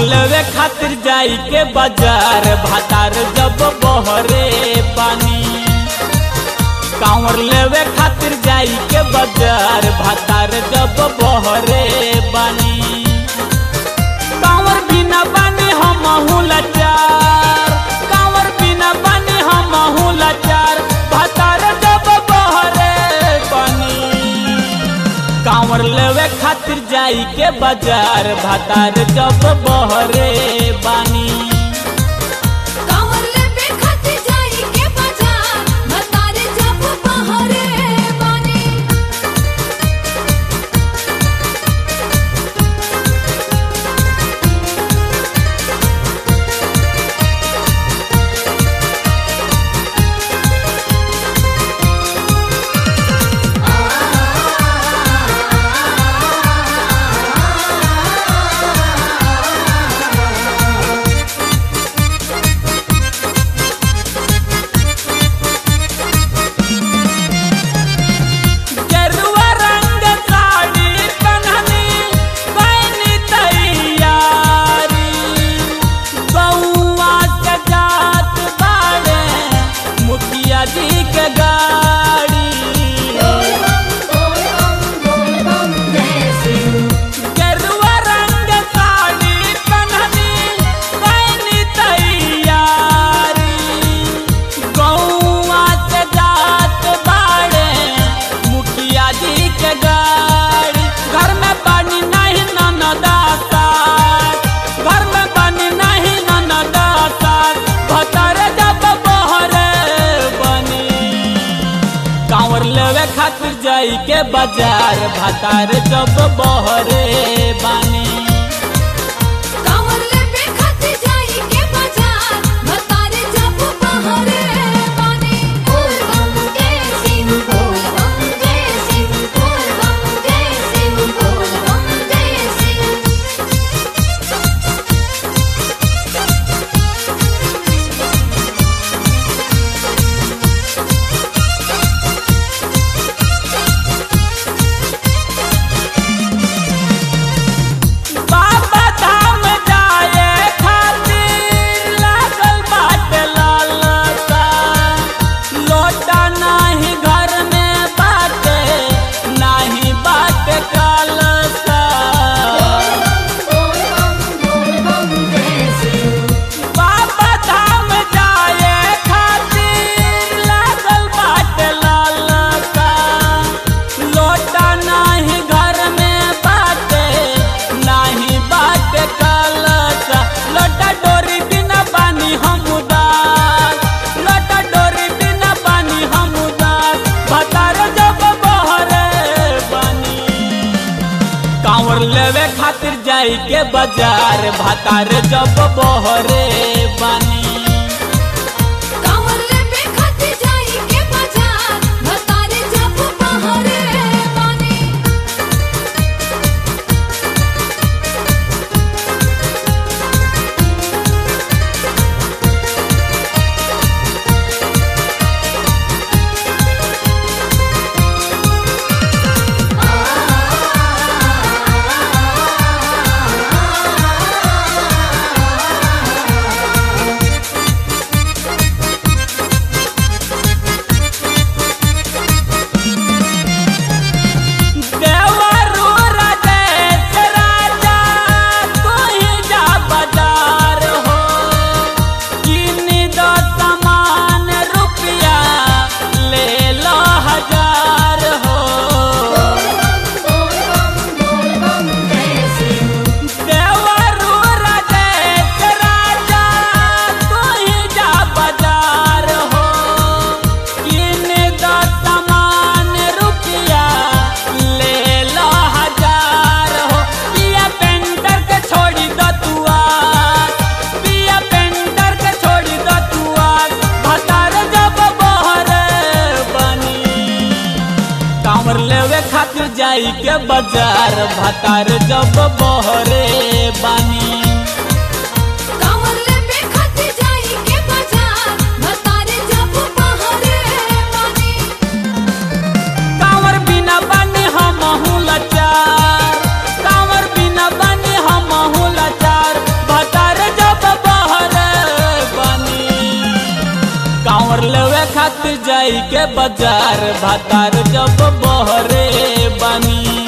लेवे खातिर जाई के बाजार भातार जब बहरे पानी कांवर लेवे खातिर जाई के बाजार भातार जब बहरे बानी कांवर बिना बानी हम लाचार कांवर बिना बानी हम लाचार भातार जब बहरे बानी कांवर लेवे खातिर जाई के बाजार भातार जब बहरे बानी कांवर लेवे खातिर जाई के बाजार मतारे जब बहरे बानी गेरुआ रंग साड़ी पहननी पैनी तैयारी बउआ के जात बाड़े मुखिया जी के गाड़ी गेरुआ रंग साड़ी पहननी पैनी तैयारी गौआ से जात बाड़े मुखिया जी के गाड़ी घर में पानी नहीं ननदाता घर में पानी नहीं ननदाता भतर जब बहरे बनी कांवर लेवे खातिर जाई के बाजार भातार जब बहरे बानी कांवर लेवे खातिर जाई के बाजार मतारे जब बहरे बानी बोल बम जय सिंह बोल बम जय सिंह बोल बम जय सिंह बोल बम जय सिंह बाबा धाम जाए खातिर लागल बाटे लालसा लोटा नाही घर में बाटे नाही बाटे कालसा बाबा धाम जाए खातिर लागल बाटे लालसा लोटा नाही घर में बाटे नाही बाटे कालसा लोटा डोरी बिना पानी हम उदास लोटा डोरी बिना पानी हम उदास भतार जब बहरे बनी कांवर लेवे खातिर जाई के बाजार भातार जब बहरे बानी कांवर लेवे खातिर जाई के बाजार मतारे जब बहरे बानी देवरू राजेश राजा तू ही जा बाजार हो किनी दो सामान रुपया ले लो हजार हो देवरू राजेश राजा तू ही जा बाजार हो किनी दो सामान रुपया ले लो हजार हो पिया पेंटर के छोड़ी दो तुआ पिया पेंटर के छोड़ी दो तुआ भतार जब बहरे बनी कांवर लेवे खातिर जाई के बाजार भतार जब बहरे बानी कांवर लेवे खातिर जाई के बाजार मतारे जब बहरे बानी कांवर बिना बानी हम लाचार कांवर बिना बानी हम लाचार बाजार भातार जब बहरे बानी